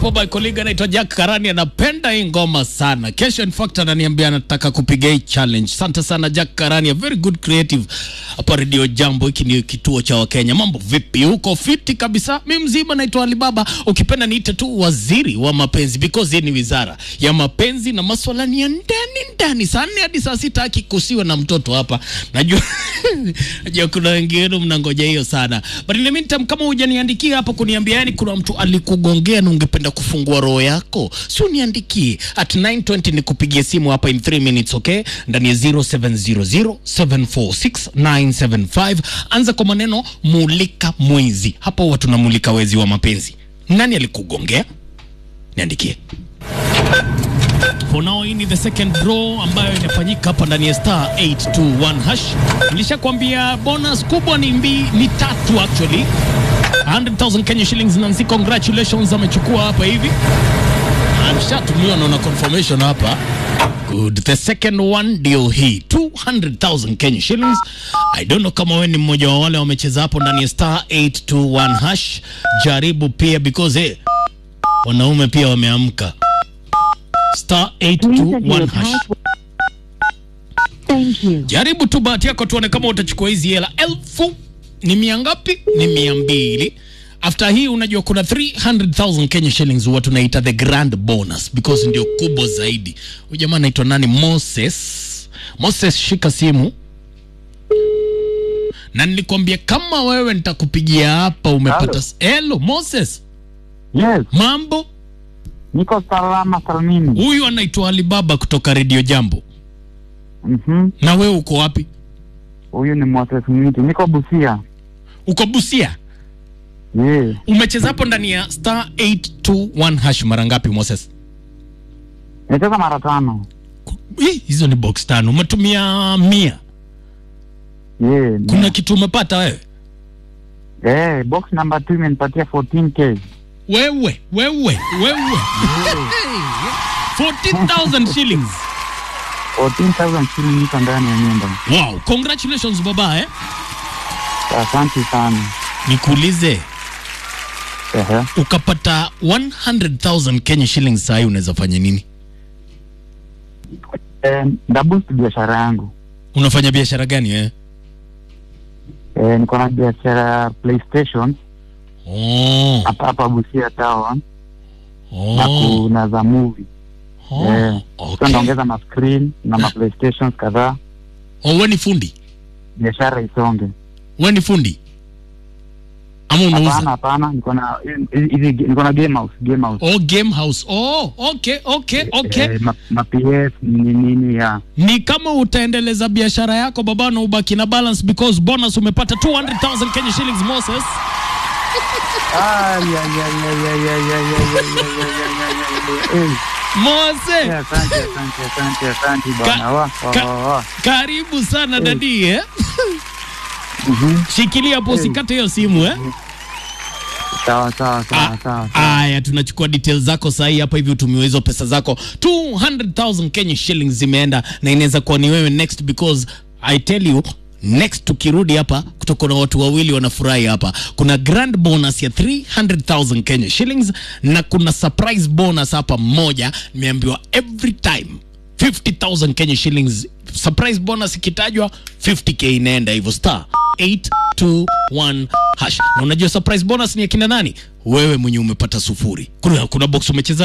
hapo by colleague anaitwa Jack Karani, anapenda hii ngoma sana. Kesho in fact ananiambia anataka kupiga hii challenge. Asante sana Jack Karani, a very good creative hapa Radio Jambo. Hiki ni kituo cha Wakenya. Mambo vipi huko? Fiti kabisa. Mimi mzima, naitwa Alibaba, ukipenda niite tu waziri wa mapenzi because hii ni wizara ya mapenzi na maswala ni ya ndani ndani. Saa nne hadi saa sita akikusiwa na mtoto hapa, najua najua kuna wengine mnangoja hiyo sana, but in the meantime, kama hujaniandikia hapo kuniambia yani kuna mtu alikugongea na ungependa kufungua roho yako, si uniandikie at 920 nikupigie simu hapa in 3 minutes, okay, ndani ya 0700746975. Anza kwa maneno mulika mwizi. Hapo huwa tunamulika wezi wa mapenzi. Nani alikugongea? Niandikie. For now hii ni the second draw ambayo inafanyika hapa ndani ya star 821 hash. Nilishakwambia bonus kubwa ni mbi, ni tatu actually. 100,000 Kenya shillings Nancy, congratulations amechukua hapa hivi. Ameshatumiwa naona confirmation hapa. Good. The second one ndio hii 200,000 Kenya shillings. I don't know kama wewe ni mmoja wa wale wamecheza hapo ndani ya star 821 hash. Jaribu pia because hey, wanaume pia wameamka. Star 821 hash. Thank you. Jaribu tu bahati yako tuone kama utachukua hizi hela. Elfu ni mia ngapi? Ni mia mbili. After hii unajua kuna 300,000 Kenya shillings huwa tunaita the grand bonus because ndio kubwa zaidi. Huyu jamaa anaitwa nani? Moses. Moses, shika simu. Na nilikwambia kama wewe nitakupigia hapa umepata. Hello Moses, Yes, mambo? niko salama salmini. Huyu anaitwa Alibaba kutoka Radio Jambo. Mhm. Na wewe uko wapi? Huyu ni Moses Mwiti, niko Busia. Uko Busia? Yeah. Umecheza hapo ndani ya star 821 hash mara ngapi Moses? Nimecheza mara tano. Hii, hizo ni box tano. Umetumia mia. Yeah. Kuna kitu umepata wewe? Eh, box number 2 imenipatia 14k. Wewe, wewe, wewe. 14,000 shillings. 14,000 shilingi niko ndani ya nyumba. Wow, congratulations baba eh. Asante sana. Nikuulize, Ehe. ukapata 100,000 Kenya shillings saa hii unaweza fanya nini? Eh, ndaboost biashara yangu. Unafanya biashara gani eh? Eh, niko na biashara ya PlayStation Oh, hapa hapa Busia town na oh, kuna za movie. oh, Eh, sasa okay. ndaongeza ma screen na ma PlayStations kadhaa, Oh, wewe ni fundi? biashara isonge. Wewe ni fundi? Ama Hapana, unauza? hapana, niko na hizi hizi- niko na game house, game house. Oh, game house. Oh, okay, okay, okay. Eh, ma, ma PS ni nini ya Ni kama utaendeleza biashara yako baba na ubaki na balance because bonus umepata 200,000 Kenya shillings Moses. Ah, ya, ya, ya, ya, ya, ya, ya, ya, ya, ya, ya, ya, ya, ya. Eh, Mose, eh, Asante, asante, asante, asante bwana. Wa, wa, ka- wa, wa. karibu sana dadi eh? Mhm. Shikilia hapo usikate hiyo simu eh? Sawa, sawa, sawa, sawa. Aya, tunachukua details zako sahi hapa hivi, utumiwe hizo pesa zako 200,000 Kenya shillings zimeenda, na inaweza kuwa ni wewe next because I tell you next tukirudi hapa kutoka na watu wawili wanafurahi hapa. Kuna grand bonus ya 300,000 Kenya shillings na kuna surprise bonus hapa moja, nimeambiwa every time 50,000 Kenya shillings surprise bonus ikitajwa 50k inaenda hivyo star 821 hash. Na unajua surprise bonus ni akina nani? Wewe mwenye umepata sufuri. Kuna, kuna box umecheza